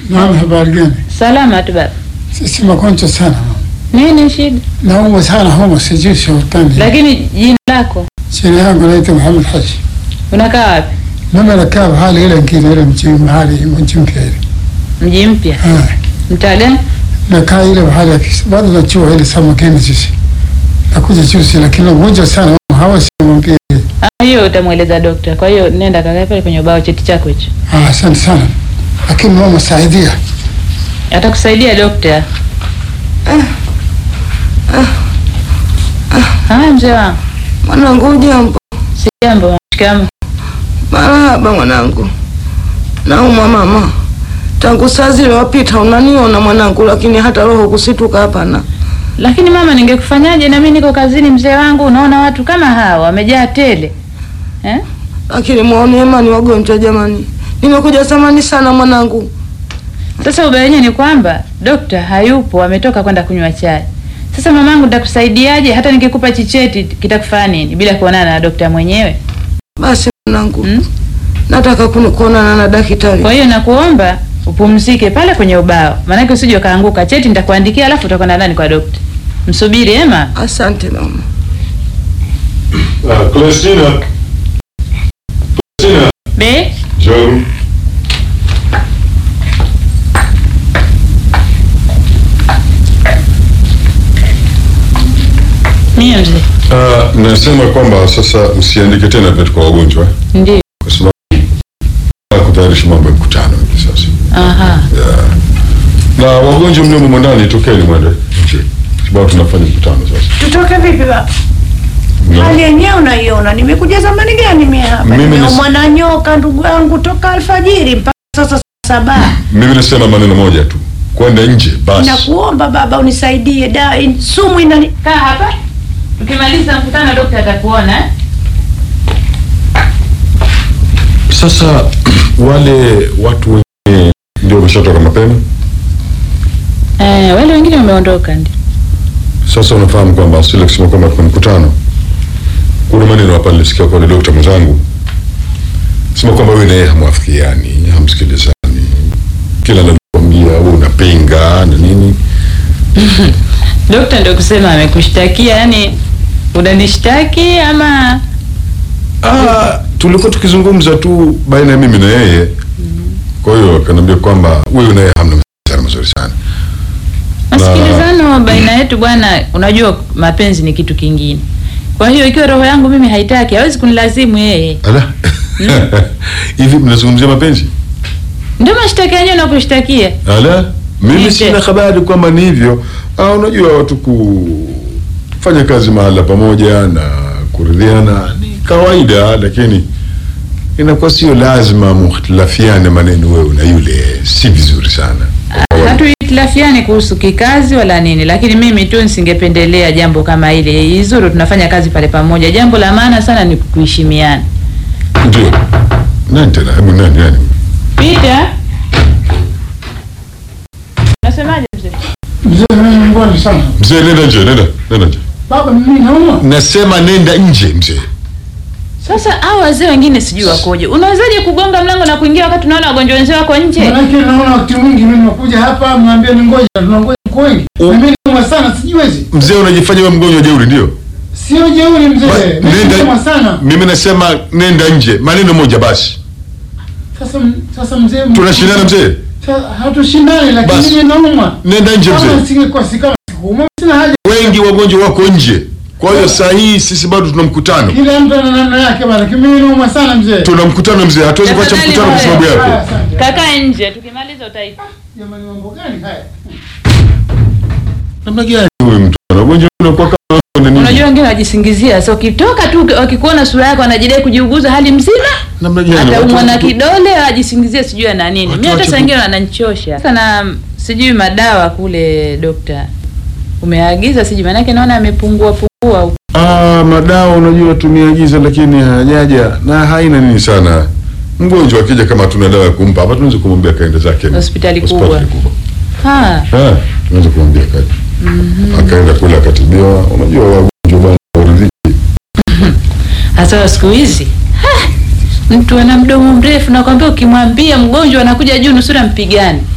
Naam, habari gani? Salama tu baba. Sisi magonjwa sana, Nini shida? naumwa sana homa, sijui sultani. Lakini jina lako Jina yangu naitwa Muhammad Haji. unakaa wapi? Mimi nakaa mahali ile ngine ile mji mahali mji mpya ile. Mji mpya. Ah, Mtaa gani? nakaa ile mahali ya kisi. Bado najua ile samakeni sisi. Nakuja juzi lakini mgonjwa sana hawa simwambie. Ah, hiyo utamweleza dokta. Kwa hiyo nenda kakae pale kwenye ubao cheti chako hicho. Ah, asante sana. Lakini mama saidia. Atakusaidia dokta. Haya mzee wangu. Mwanangu ujambo? Si jambo. Shikamoo. Marahaba mwanangu. Naumwa mama, tangu saa zile wapita unaniona mwanangu, lakini hata roho kusituka hapana. Lakini mama, ningekufanyaje? Na mimi niko kazini mzee wangu. Unaona watu kama hawa wamejaa tele eh? Lakini muone imani wagonjwa jamani, nimekuja zamani sana mwanangu. Sasa ubaya wenyewe ni kwamba dokta hayupo, ametoka kwenda kunywa chai. Sasa mamangu, nitakusaidiaje? Hata nikikupa chicheti kitakufanya nini bila kuonana na dokta mwenyewe Basi mwanangu, hmm? nataka kunu- kuonana na daktari. Kwa hiyo nakuomba upumzike pale kwenye ubao, maanake usije ukaanguka. Cheti nitakuandikia, alafu utakwenda ndani kwa dokta. Msubiri ema. Asante mama. Uh, Celestina. Celestina. Be Njoo. mie mzee, Uh, nasema kwamba sasa msiandike tena vitu kwa wagonjwa eh, ndio. kwa sababu nataka kutayarisha mambo ya mkutano hivi sasa. Aha, Yeah. Na wagonjwa mliomo mwandani tokeni mwende nje. Sababu tunafanya mkutano sasa. Tutoke vipi baba? Na- Hali yenyewe unaiona, nimekuja zamani gani mimi hapa? Mimi ni- Nimeumwa na nyoka ndugu yangu toka alfajiri mpaka sasa saa saba. Mimi nasema maneno moja tu. Kwenda nje basi. Nakuomba baba unisaidie, da in, sumu inani kaa hapa. Tukimaliza mkutano dokta atakuona eh? Sasa wale watu wengine ndio wameshatoka mapema. Eh, wale wengine wameondoka ndio. Sasa unafahamu kwamba sile kusema kwamba kuna mkutano, kuna maneno hapa nilisikia kwa dokta mwenzangu sema kwamba wewe na yeye hamwafikiani, hamsikilizani, kila analokuambia wewe unapinga na nini. Dokta ndio kusema amekushtakia, yani unanishtaki ama Ah, tulikuwa tukizungumza tu baina ya mimi na yeye, kwa hiyo akaniambia kwamba wewe na yeye hamna mawasiliano mazuri sana. masikilizano baina yetu bwana. Unajua mapenzi ni kitu kingine. Kwa hiyo ikiwa roho yangu mimi haitaki, hawezi kunilazimu yeye. Ala, hivi mnazungumzia mapenzi? Ndio mashtaka yenyewe nakushtakia. Ala, mimi Nje. sina habari kwamba ni hivyo. Ah, unajua watu kufanya kazi mahala pamoja na kuridhiana ni kawaida, lakini inakuwa sio lazima muhtilafiane maneno wewe na yule, si vizuri sana. Hatuhitilafiani kuhusu kikazi wala nini, lakini mimi tu nisingependelea jambo kama ile. Izuru tunafanya kazi pale pamoja. Jambo la maana sana ni kuheshimiana. Ndio. Nani tena? Hebu nani nani? Peter, nasemaje mzee? Mzee mimi mbona sana. Mzee, nenda nje, nenda, nenda nje. Baba mimi naumwa. Nasema nenda nje, mzee. Sasa hao wazee wengine sijui wakoje. Unawezaje kugonga mlango na kuingia wakati unaona wagonjwa wenzao wako nje? Manake naona wakati mwingi mimi nakuja hapa mwambie ni ngoja tunangoja kwa wengi. U- Na Mimi naumwa sana sijiwezi. Mzee, unajifanya wewe mgonjwa jeuri, ndio? Sio jeuri mzee. Ba- Mimi naumwa sana. Mimi nasema nenda nje, maneno moja basi. Sasa sasa mzee Tunashindana mzee, Sasa hatushindani lakini Basi. mimi naumwa. nenda nje Kama mzee. singekuwa si kama sikuumwa sina haja. Wengi wagonjwa wako nje, kwa hiyo saa hii sisi bado tuna mkutano, Kila mtu ana namna yake bana. Lakini mimi naumwa sana mzee. tuna mkutano mzee, hatuwezi kuacha Tafadhali mkutano kwa sababu mzee. Haya, yako. asante. Kakaa nje, tukimaliza utaita. Jamani mambo gani haya? Namna gani huyu mtu ana ugonjwa unakuwa kama na nini? Unajua wengine wajisingizia, so ukitoka tu wakikuona sura yako wanajidai kujiuguza hali mzima, namna gani? ataumwa Watu- na kidole ajisingizie sijui ana nini. Watu Mimi hata wache saa ku- ingine wananichosha. Sasa na sijui madawa kule dokta umeagiza sijui, maanake naona amepungua pungua huko. Ah, madawa unajua tumeagiza lakini hajaja na haina nini sana. Mgonjwa akija kama tuna dawa ya kumpa hapa tunaweza kumwambia kaende zake Hospitali kubwa. kubwa. Ha, Ah, tunaweza kumwambia kaende. Akaenda kule akatibiwa. Unajua wagonjwa bwana waridhiki. hasa siku hizi ha, mtu ana mdomo mrefu, nakwambia ukimwambia mgonjwa anakuja juu nusura mpigani.